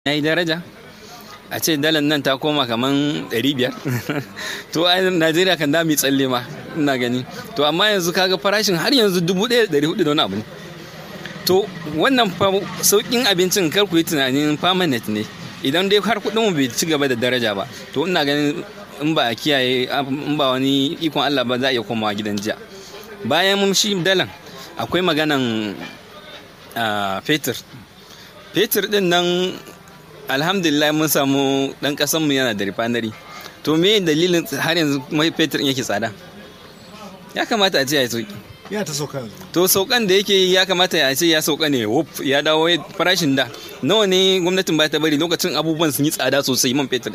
ya yi daraja a ce dalar nan ta koma kaman 500 to a najeriya kan dami tsalle ma ina gani to amma yanzu kaga farashin har yanzu 1400 da wani abu ne to wannan saukin abincin kar ku yi tunanin permanent ne idan dai har kudin mu bai ci gaba da daraja ba to ina ganin in ba a kiyaye in ba wani ikon Allah ba za a iya komawa gidan jiya bayan mun shi dalan akwai maganan fetur fetur din nan alhamdulillah mun samu dan kasan mu yana da refinery to me dalilin har yanzu mai fetur yake tsada ya kamata a ce ya sauki ya ta sauka to saukan da yake ya kamata ya ce ya sauka ne wuf ya dawo farashin da nawa ne gwamnatin ba ta bari lokacin abubuwan sun yi tsada sosai man fetur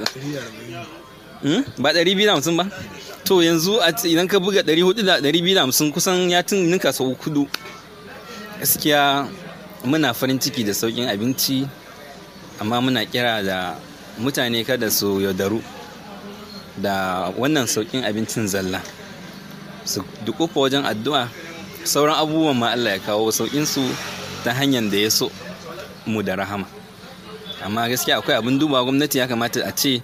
ba ɗari biyu da hamsin ba to yanzu idan ka buga ɗari hudu da ɗari biyu da hamsin kusan ya tun ninka sau kudu gaskiya muna farin ciki da sauƙin abinci amma muna kira da mutane kada su yaudaru da wannan sauƙin abincin zalla su dukufa wajen addu'a sauran abubuwan ma Allah ya kawo sauƙinsu ta hanyar da ya so mu da rahama amma gaskiya akwai abin duba gwamnati ya kamata a ce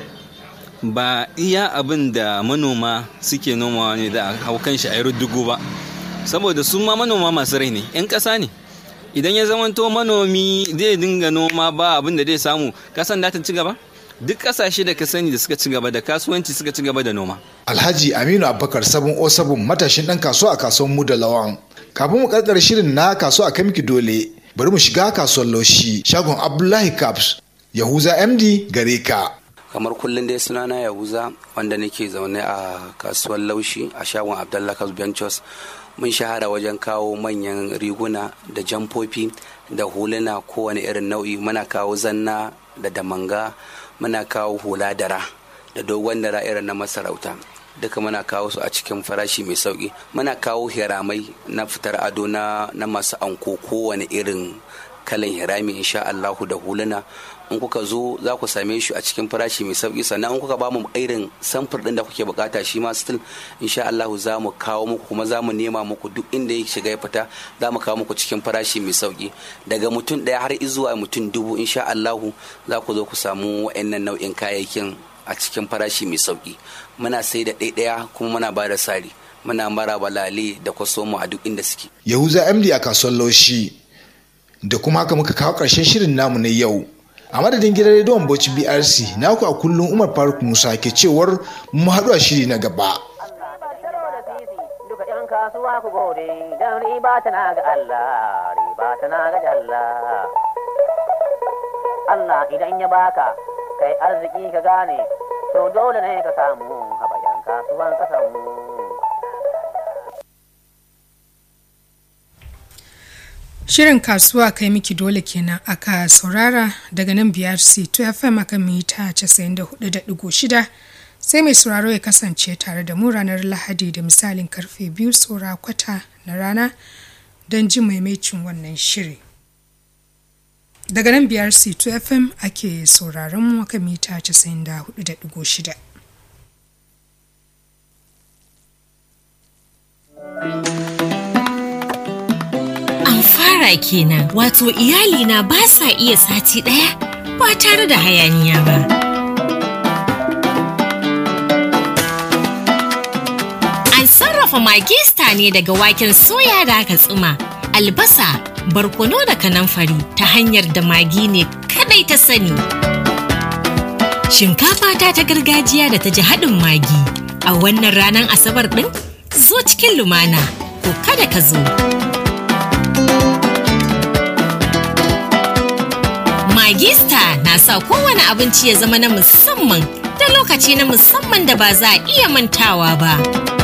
ba iya abin da manoma suke nomawa ne da hau kan shi a yi ruddugu ba saboda su ma manoma masu rai ne 'yan ƙasa ne idan ya zamanto manomi zai dinga noma ba abin da zai samu kasan da ta ci gaba duk kasashe da ka sani da suka ci gaba da kasuwanci suka ci gaba da noma alhaji aminu abubakar sabon o sabon matashin dan kasuwa a kasuwar mu da lawan kafin mu karkar shirin na kasuwa a kamiki dole bari mu shiga kasuwar laushi shagon abdullahi caps yahuza md gare ka kamar kullum dai sunana yahuza wanda nake zaune a kasuwar laushi a shagon abdullahi caps ventures mun shahara wajen kawo manyan riguna da jamfofi da huluna kowane irin nau'i muna kawo zanna da damanga muna kawo hula dara da dogon dara irin na masarauta duka muna kawo su a cikin farashi mai sauki muna kawo hiramai na fitar ado na, na masu anko kowane irin kalan hirami insha Allahu da huluna in kuka zo za ku same shi a cikin farashi mai sauki sannan in kuka ba mu irin samfur din da kuke bukata shi ma still insha Allahu za mu kawo muku kuma za mu nema muku duk inda ya shiga ya fita za mu kawo muku cikin farashi mai sauki daga mutum daya har zuwa mutum dubu insha Allahu za ku zo ku samu wa'annan nau'in kayayyakin a cikin farashi mai sauki muna sai da ɗaiɗaya kuma muna ba da sari muna mara balale da kwasomo a duk inda suke yahuza md a kasuwar laushi da kuma haka muka kawo ƙarshen shirin namu na yau a madadin gidan rediyon bauchi brc naku a kullum umar faruk musa ke cewar mu haɗu a shiri na gaba kasuwa ku gode don riba tana ga Allah riba tana ga Allah Allah idan ya baka kai arziki ka gane to dole ne ka samu haɓayan kasuwan kasanmu Shirin kasuwa kai miki dole kenan aka saurara daga nan biyar C2 FM aka mita 94.6 sai mai sauraro ya kasance tare da mu ranar Lahadi da misalin karfe biyu tsora kwata na rana don jin maimacin wannan shiri. Daga nan biyar C2 FM ake sauraron mu aka mita 94.6. fara kenan wato iyalina ba sa iya sati ɗaya ba tare da hayaniya ba. An sarrafa magista ne daga waken soya da aka tsuma, albasa, barkono da kanamfari ta hanyar da magi ne kadai ta sani. Shinkafa ta ta gargajiya da ta ji haɗin magi a wannan ranar asabar ɗin zo cikin lumana ko kada ka zo. Magista na sa kowane abinci ya zama na musamman da lokaci na musamman da ba za a iya mantawa ba.